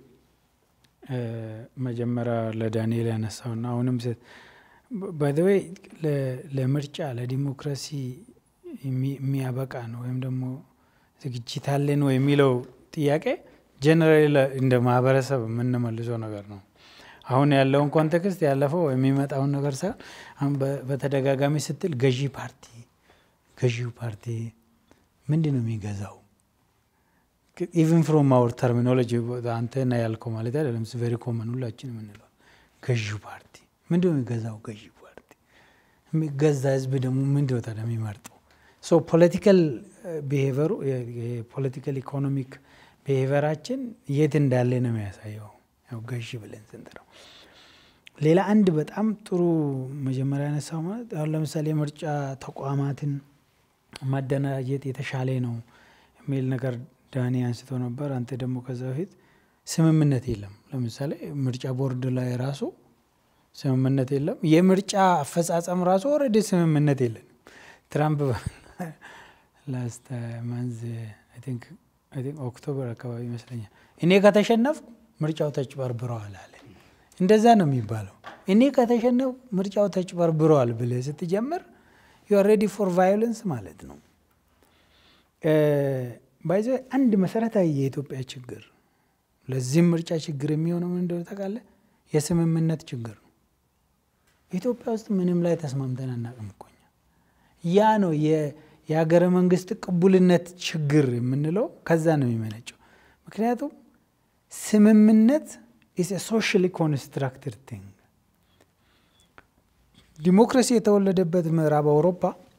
Speaker 3: መጀመሪያ ለዳንኤል ያነሳውና አሁንም ባይዘወይ ለምርጫ ለዲሞክራሲ የሚያበቃ ነው ወይም ደግሞ ዝግጅት አለ ነው የሚለው ጥያቄ ጀነራሊ እንደ ማህበረሰብ የምንመልሰው ነገር ነው። አሁን ያለውን ኮንቴክስት ያለፈው የሚመጣውን ነገር ሳይሆን አሁን በተደጋጋሚ ስትል ገዢ ፓርቲ ገዢው ፓርቲ ምንድን ነው የሚገዛው? ኢቨን ፍሮም አወር ተርሚኖሎጂ አንተና ያልከው ማለት አይደለም። ቬሪ ኮመን ሁላችን የምንለው ገዢው ፓርቲ ምንድን ነው የሚገዛው? ገዢ ፓርቲ የሚገዛ ህዝብ ደግሞ ምንድን ነው ታዲያ የሚመርጠው? ሶ ፖለቲካል ቢሄቨሩ የፖለቲካል ኢኮኖሚክ ቢሄቨራችን የት እንዳለ ነው የሚያሳየው። ያው ገዢ ብለን ስንጠራው ሌላ አንድ በጣም ጥሩ መጀመሪያ ያነሳው ማለት አሁን ለምሳሌ የምርጫ ተቋማትን ማደራጀት የተሻለ ነው የሚል ነገር ዳኒ አንስቶ ነበር። አንተ ደግሞ ከዛ በፊት ስምምነት የለም። ለምሳሌ ምርጫ ቦርድ ላይ ራሱ ስምምነት የለም። የምርጫ አፈጻጸም ራሱ ኦልሬዲ ስምምነት የለንም። ትራምፕ ላስት ማንዝ ኦክቶበር አካባቢ ይመስለኛል እኔ ከተሸነፍኩ ምርጫው ተጭበርብረዋል አለ። እንደዛ ነው የሚባለው። እኔ ከተሸነፍኩ ምርጫው ተጭበርብረዋል ብለህ ስትጀምር ዩ አር ሬዲ ፎር ቫዮለንስ ማለት ነው። ባይዘ አንድ መሰረታዊ የኢትዮጵያ ችግር ለዚህም ምርጫ ችግር የሚሆነው ምን እንደሆነ ታውቃለህ? የስምምነት ችግር ነው። ኢትዮጵያ ውስጥ ምንም ላይ ተስማምተን አናውቅም እኮ እኛ። ያ ነው የሀገረ መንግስት ቅቡልነት ችግር የምንለው ከዛ ነው የሚመነጨው። ምክንያቱም ስምምነት ኢስ ሶሻሊ ኮንስትራክትድ ቲንግ ዲሞክራሲ የተወለደበት ምዕራብ አውሮፓ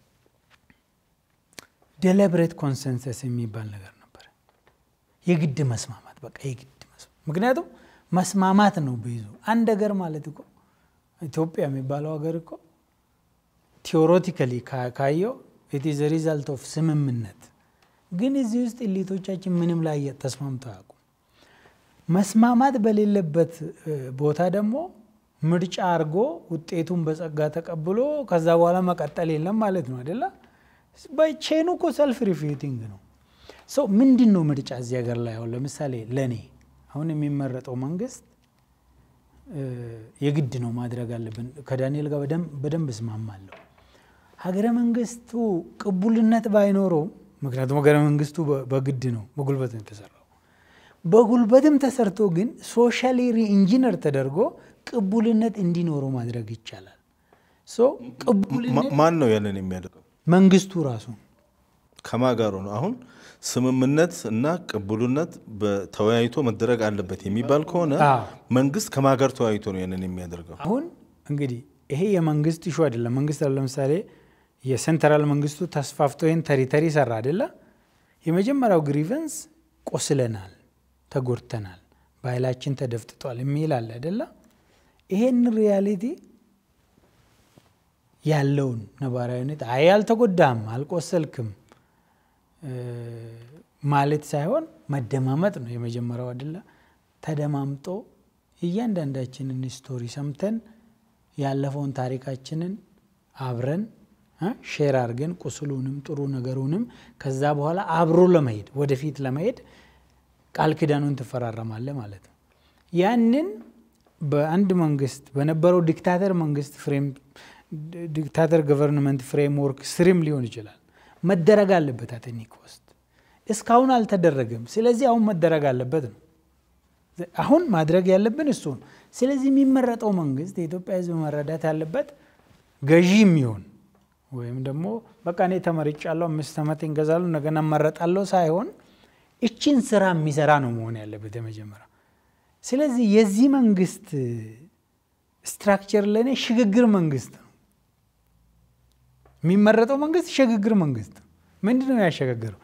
Speaker 3: ዴሊብሬት ኮንሰንሰስ የሚባል ነገር ነበር። የግድ መስማማት በቃ የግድ መስማማት። ምክንያቱም መስማማት ነው ብዙ አንድ ሀገር ማለት እኮ ኢትዮጵያ የሚባለው ሀገር እኮ ቴዎሬቲካሊ ካየው ኢት ኢዝ ሪዛልት ኦፍ ስምምነት። ግን እዚህ ውስጥ ኢሊቶቻችን ምንም ላይ ተስማምተው አያውቁም። መስማማት በሌለበት ቦታ ደግሞ ምርጫ አድርጎ ውጤቱን በጸጋ ተቀብሎ ከዛ በኋላ መቀጠል የለም ማለት ነው አይደለ? ቼኑ እኮ ሰልፍ ሪፊዩቲንግ ነው። ሰው ምንድን ነው ምርጫ እዚህ ሀገር ላይ አሁን ለምሳሌ ለእኔ አሁን የሚመረጠው መንግስት የግድ ነው ማድረግ አለብን። ከዳንኤል ጋር በደንብ እስማማለሁ። ሀገረ መንግስቱ ቅቡልነት ባይኖረው፣ ምክንያቱም ሀገረ መንግስቱ በግድ ነው በጉልበት ነው የተሰራው። በጉልበትም ተሰርቶ ግን ሶሻሊ ሪኢንጂነር ተደርጎ ቅቡልነት እንዲኖረው ማድረግ ይቻላል። ቅቡልነት
Speaker 1: ማን ነው ያንን የሚያደርገው?
Speaker 3: መንግስቱ ራሱ
Speaker 1: ከማጋሩ ነው። አሁን ስምምነት እና ቅቡልነት ተወያይቶ መደረግ አለበት የሚባል ከሆነ መንግስት ከማጋር ተወያይቶ ነው ያንን የሚያደርገው።
Speaker 3: አሁን እንግዲህ ይሄ የመንግስት ኢሹ አይደለም። መንግስት ለምሳሌ የሴንትራል መንግስቱ ተስፋፍቶ ይህን ተሪተሪ ሰራ አይደለ? የመጀመሪያው ግሪቨንስ ቆስለናል፣ ተጎድተናል፣ ባህላችን ተደፍጥጧል የሚል አለ አይደለ? ይሄን ሪያሊቲ ያለውን ነባራዊ ሁኔታ አይ አልተጎዳም፣ አልቆሰልክም ማለት ሳይሆን መደማመጥ ነው የመጀመሪያው አይደለ? ተደማምጦ እያንዳንዳችንን ስቶሪ ሰምተን ያለፈውን ታሪካችንን አብረን ሼር አድርገን ቁስሉንም ጥሩ ነገሩንም ከዛ በኋላ አብሮ ለመሄድ ወደፊት ለመሄድ ቃል ኪዳኑን ትፈራረማለ ማለት ነው። ያንን በአንድ መንግስት በነበረው ዲክታተር መንግስት ፍሬም ዲክታተር ገቨርንመንት ፍሬምወርክ ስርም ሊሆን ይችላል መደረግ አለበት። አቴኒክ ውስጥ እስካሁን አልተደረገም። ስለዚህ አሁን መደረግ አለበት ነው። አሁን ማድረግ ያለብን እሱ ነው። ስለዚህ የሚመረጠው መንግስት የኢትዮጵያ ሕዝብ መረዳት ያለበት ገዢ የሚሆን ወይም ደግሞ በቃ እኔ ተመርጫለሁ አምስት ዓመት እንገዛሉ እንደገና እመረጣለሁ ሳይሆን እችን ስራ የሚሰራ ነው መሆን ያለበት የመጀመሪያ። ስለዚህ የዚህ መንግስት ስትራክቸር ለእኔ ሽግግር መንግስት ነው። የሚመረጠው መንግስት ሽግግር መንግስት ነው። ምንድን ነው ያሸጋገረው?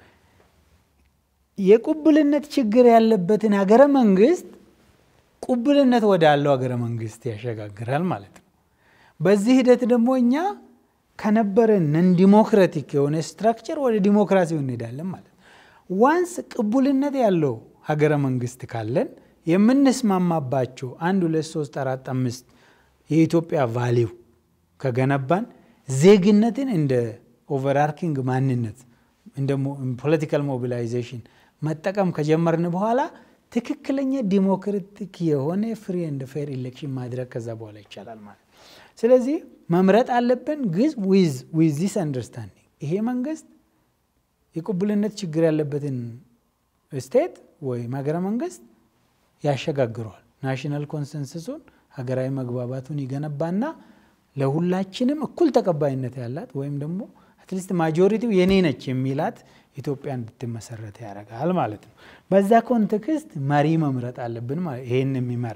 Speaker 3: የቁብልነት ችግር ያለበትን ሀገረ መንግስት ቁብልነት ወዳለው ሀገረ መንግስት ያሸጋግራል ማለት ነው። በዚህ ሂደት ደግሞ እኛ ከነበረን ነን ዲሞክራቲክ የሆነ ስትራክቸር ወደ ዲሞክራሲው እንሄዳለን ማለት ነው። ዋንስ ቅቡልነት ያለው ሀገረ መንግስት ካለን የምንስማማባቸው አንድ ሁለት ሶስት አራት አምስት የኢትዮጵያ ቫሊው ከገነባን ዜግነትን እንደ ኦቨርአርኪንግ ማንነት እንደ ፖለቲካል ሞቢላይዜሽን መጠቀም ከጀመርን በኋላ ትክክለኛ ዲሞክራቲክ የሆነ ፍሪ ኤንድ ፌር ኢሌክሽን ማድረግ ከዛ በኋላ ይቻላል ማለት ስለዚህ መምረጥ አለብን። ግዝ ዊዝ ዚስ አንደርስታንዲንግ ይሄ መንግስት የቅቡልነት ችግር ያለበትን ስቴት ወይም ሀገረ መንግስት ያሸጋግረዋል። ናሽናል ኮንሰንሰሱን ሀገራዊ መግባባቱን ይገነባና ለሁላችንም እኩል ተቀባይነት ያላት ወይም ደግሞ አትሊስት ማጆሪቲው የኔ ነች የሚላት ኢትዮጵያ እንድትመሰረት ያደርጋል ማለት ነው። በዛ ኮንቴክስት መሪ መምረጥ አለብን ማለት ይሄን የሚመራ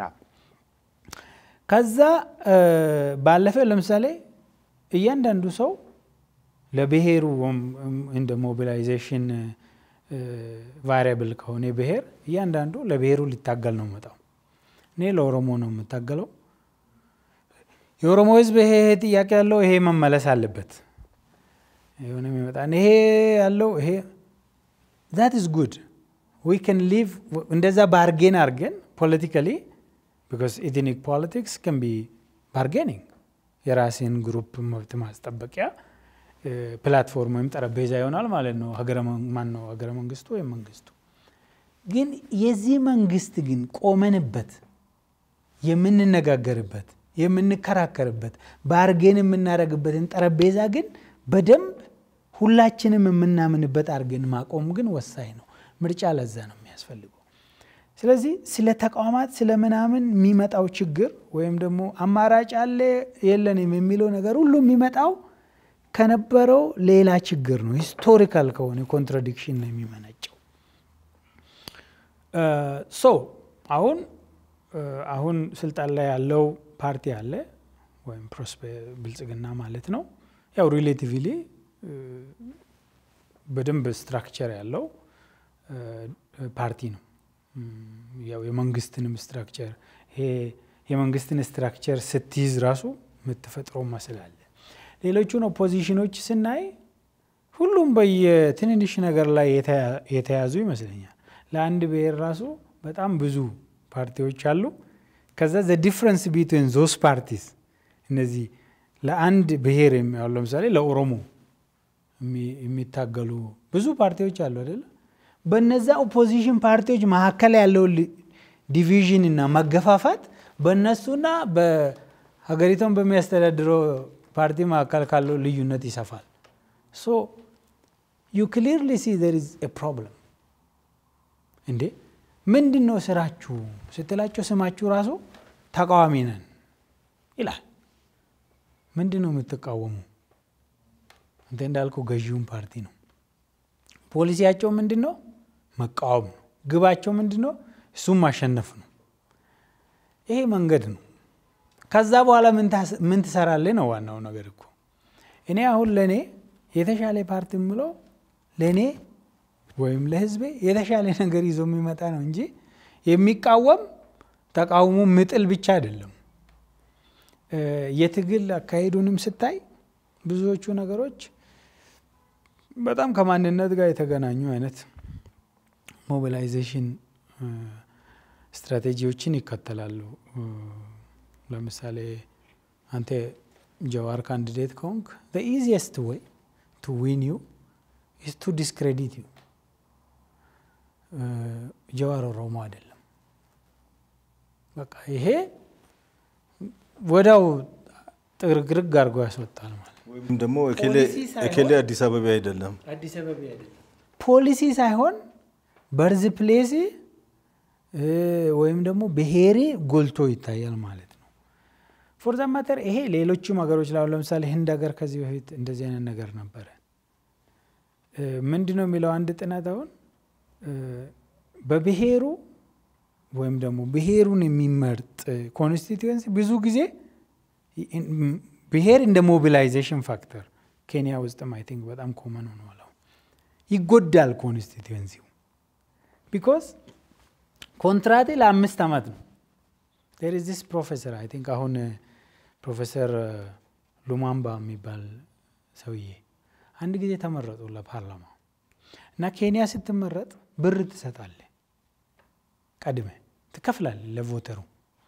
Speaker 3: ከዛ ባለፈ ለምሳሌ እያንዳንዱ ሰው ለብሔሩ እንደ ሞቢላይዜሽን ቫሪያብል ከሆነ ብሔር እያንዳንዱ ለብሔሩ ሊታገል ነው መጣው። እኔ ለኦሮሞ ነው የምታገለው። የኦሮሞ ሕዝብ ይሄ ጥያቄ ያለው ይሄ መመለስ አለበት የሆነ የሚመጣ ይሄ ያለው ይሄ ዛት ኢዝ ጉድ ዊ ከን ሊቭ እንደዛ ባርጌን አርገን ፖለቲካሊ ቢካዝ ኢትኒክ ፖለቲክስ ከን ቢ ባርጌኒንግ የራሴን ግሩፕ መብት ማስጠበቂያ ፕላትፎርም ወይም ጠረጴዛ ይሆናል ማለት ነው። ማን ነው ሀገረ መንግስቱ ወይም መንግስቱ። ግን የዚህ መንግስት ግን ቆመንበት የምንነጋገርበት የምንከራከርበት ባርጌን የምናደርግበትን ጠረጴዛ ግን በደንብ ሁላችንም የምናምንበት አድርገን ማቆም ግን ወሳኝ ነው። ምርጫ ለዛ ነው የሚያስፈልገው። ስለዚህ ስለ ተቋማት ስለ ምናምን የሚመጣው ችግር ወይም ደግሞ አማራጭ አለ የለንም የሚለው ነገር ሁሉ የሚመጣው ከነበረው ሌላ ችግር ነው። ሂስቶሪካል ከሆነ ኮንትራዲክሽን ነው የሚመነጨው። ሶ አሁን አሁን ስልጣን ላይ ያለው ፓርቲ አለ ወይም ብልጽግና ማለት ነው። ያው ሪሌቲቭሊ በደንብ ስትራክቸር ያለው ፓርቲ ነው። ያው የመንግስትንም ስትራክቸር ይሄ የመንግስትን ስትራክቸር ስትይዝ ራሱ የምትፈጥረው መስላለ። ሌሎቹን ኦፖዚሽኖች ስናይ ሁሉም በየትንንሽ ነገር ላይ የተያዙ ይመስለኛል። ለአንድ ብሔር ራሱ በጣም ብዙ ፓርቲዎች አሉ። ከዛ ዘ ዲፍረንስ ቢትዊን ዞስ ፓርቲስ እነዚህ ለአንድ ብሔር የሚያው ለምሳሌ ለኦሮሞ የሚታገሉ ብዙ ፓርቲዎች አሉ አይደለ? በነዛ ኦፖዚሽን ፓርቲዎች መካከል ያለው ዲቪዥን እና መገፋፋት በእነሱና በሀገሪቷን በሚያስተዳድረው ፓርቲ መካከል ካለው ልዩነት ይሰፋል። ሶ ዩ ክሊርሊ ሲ ዘር ኢዝ ኤ ፕሮብለም። እንዴ ምንድን ነው ስራችሁ ስትላቸው ስማችሁ ራሱ ተቃዋሚ ነን ይላል። ምንድን ነው የምትቃወሙ? አንተ እንዳልከው ገዢውን ፓርቲ ነው። ፖሊሲያቸው ምንድን ነው? መቃወም ነው። ግባቸው ምንድን ነው? እሱም ማሸነፍ ነው። ይሄ መንገድ ነው። ከዛ በኋላ ምን ትሰራለህ ነው ዋናው ነገር እኮ። እኔ አሁን ለእኔ የተሻለ ፓርቲ የምለው ለእኔ ወይም ለህዝቤ የተሻለ ነገር ይዞ የሚመጣ ነው እንጂ የሚቃወም ተቃውሞ ምጥል ብቻ አይደለም። የትግል አካሄዱንም ስታይ ብዙዎቹ ነገሮች በጣም ከማንነት ጋር የተገናኙ አይነት ሞቢላይዜሽን ስትራቴጂዎችን ይከተላሉ። ለምሳሌ አንተ ጀዋር ካንዲዴት ከሆንክ ኢዚየስት ወይ ቱ ዊን ዩ ኢስ ቱ ዲስክሬዲት ዩ። ጀዋር ኦሮሞ አይደለም። በቃ ይሄ ወዳው ጥርግርግ አድርጎ ያስወጣል ማለት
Speaker 1: ወይም ደግሞ እኬሌ አዲስ አበባ አይደለም
Speaker 3: አዲስ አበባ አይደለም። ፖሊሲ ሳይሆን በርዝ ፕሌሲ ወይም ደግሞ ብሔሬ ጎልቶ ይታያል ማለት ነው። ፎር ዛ ማተር ይሄ ሌሎቹም ሀገሮች ላይ ለምሳሌ ህንድ ሀገር ከዚህ በፊት እንደዚህ አይነት ነገር ነበረ። ምንድን ነው የሚለው አንድ ጥናት አሁን በብሔሩ ወይም ደግሞ ብሔሩን የሚመርጥ ኮንስቲትዌንሲ ብዙ ጊዜ ብሔር እንደ ሞቢላይዜሽን ፋክተር ኬንያ ውስጥም አይ ቲንክ በጣም ኮመን ሆኗል። ይጎዳል ኮንስቲትዌንሲው ቢኮዝ ኮንትራቴ ለአምስት ዓመት ነው። ዴር ኢዝ ዲስ ፕሮፌሰር አይ ቲንክ አሁን ፕሮፌሰር ሉማምባ የሚባል ሰውዬ አንድ ጊዜ ተመረጡ ለፓርላማ እና ኬንያ ስትመረጥ ብር ትሰጣለ፣ ቀድመ ትከፍላለ ለቮተሩ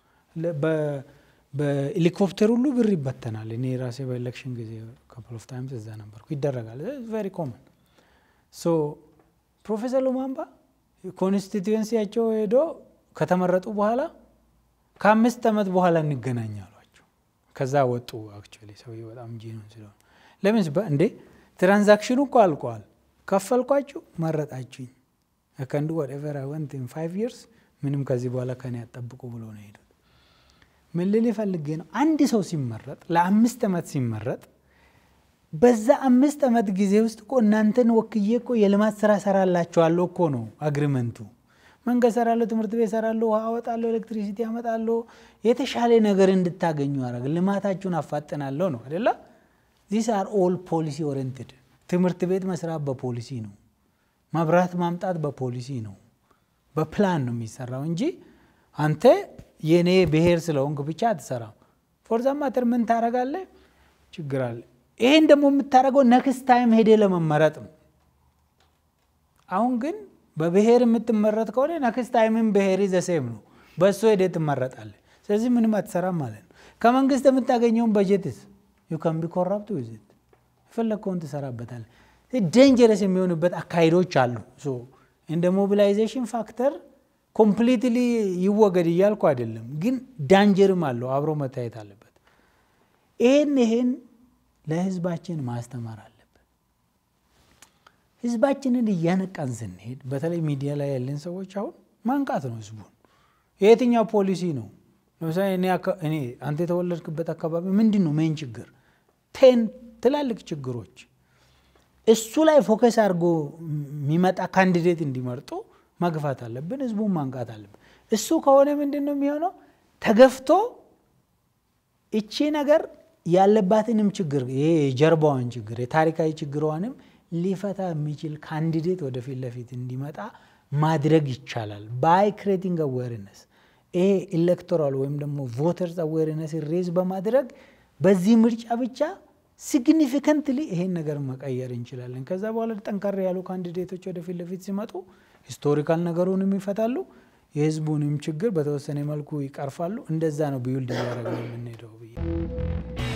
Speaker 3: በሄሊኮፕተር ሁሉ ብር ይበተናል። እኔ ራሴ በኤሌክሽን ጊዜ ካፕል ኦፍ ታይምስ እዛ ነበርኩ። ይደረጋል። ቨሪ ኮመን ሶ ፕሮፌሰር ሉማምባ ኮንስቲትዌንሲያቸው ሄዶ ከተመረጡ በኋላ ከአምስት ዓመት በኋላ እንገናኝ አሏቸው። ከዛ ወጡ። አክቹዋሊ ሰውዬ በጣም ጂኖን ስለሆነ ለምን እንዴ ትራንዛክሽኑ እኮ አልቋል። ከፈልኳችሁ፣ መረጣችሁኝ ከንዱ ወደቨር አይ ወንት ኢን ፋይቭ ይርስ ምንም ከዚህ በኋላ ከኔ ያጠብቁ ብሎ ነው ሄዱት። ምን ልል ፈልጌ ነው፣ አንድ ሰው ሲመረጥ ለአምስት ዓመት ሲመረጥ በዛ አምስት ዓመት ጊዜ ውስጥ እኮ እናንተን ወክዬ እኮ የልማት ስራ ሰራላችኋለሁ እኮ ነው አግሪመንቱ። መንገድ ሰራለሁ፣ ትምህርት ቤት ሰራለሁ፣ ውሃ አወጣለሁ፣ ኤሌክትሪሲቲ አመጣለሁ፣ የተሻለ ነገር እንድታገኙ ያደረግ ልማታችሁን አፋጥናለሁ ነው አደላ። ዚስ አር ኦል ፖሊሲ ኦሪንትድ። ትምህርት ቤት መስራት በፖሊሲ ነው። መብራት ማምጣት በፖሊሲ ነው። በፕላን ነው የሚሰራው እንጂ አንተ የኔ ብሔር ስለሆንክ ብቻ አትሰራም። ፎርዛ ማተር ምን ታደርጋለህ? ችግር አለ። ይሄን ደግሞ የምታደርገው ነክስት ታይም ሄደ ለመመረጥ ነው። አሁን ግን በብሔር የምትመረጥ ከሆነ ነክስት ታይምን ብሔር ዘሴም ነው፣ በእሱ ሄደ ትመረጣለህ። ስለዚህ ምንም አትሰራም ማለት ነው። ከመንግስት የምታገኘውን በጀትስ ዩ ካን ቢ ኮራፕት ዊዝት የፈለግከውን ትሰራበታለህ። ዴንጀረስ የሚሆንበት አካሄዶች አሉ። እንደ ሞቢላይዜሽን ፋክተር ኮምፕሊትሊ ይወገድ እያልኩ አይደለም፣ ግን ዳንጀርም አለው አብሮ መታየት አለበት። ይሄን ይሄን ለህዝባችን ማስተማር አለብን። ህዝባችንን እያነቃን ስንሄድ በተለይ ሚዲያ ላይ ያለን ሰዎች አሁን ማንቃት ነው ህዝቡን። የየትኛው ፖሊሲ ነው? ለምሳሌ እኔ አንተ የተወለድክበት አካባቢ ምንድን ነው ሜን ችግር? ቴን ትላልቅ ችግሮች እሱ ላይ ፎከስ አድርጎ የሚመጣ ካንዲዴት እንዲመርጡ መግፋት አለብን። ህዝቡን ማንቃት አለብን። እሱ ከሆነ ምንድን ነው የሚሆነው? ተገፍቶ እቺ ነገር ያለባትንም ችግር ይሄ የጀርባዋን ችግር የታሪካዊ ችግሯንም ሊፈታ የሚችል ካንዲዴት ወደፊት ለፊት እንዲመጣ ማድረግ ይቻላል። ባይ ክሬቲንግ አዌርነስ ይሄ ኢሌክቶራል ወይም ደግሞ ቮተርስ አዌርነስ ሬዝ በማድረግ በዚህ ምርጫ ብቻ ሲግኒፊካንትሊ ይሄን ነገር መቀየር እንችላለን። ከዛ በኋላ ጠንካራ ያሉ ካንዲዴቶች ወደፊት ለፊት ሲመጡ ሂስቶሪካል ነገሩንም ይፈታሉ፣ የህዝቡንም ችግር በተወሰነ መልኩ ይቀርፋሉ። እንደዛ ነው ቢውልድ እያደረግን የምንሄደው ብዬ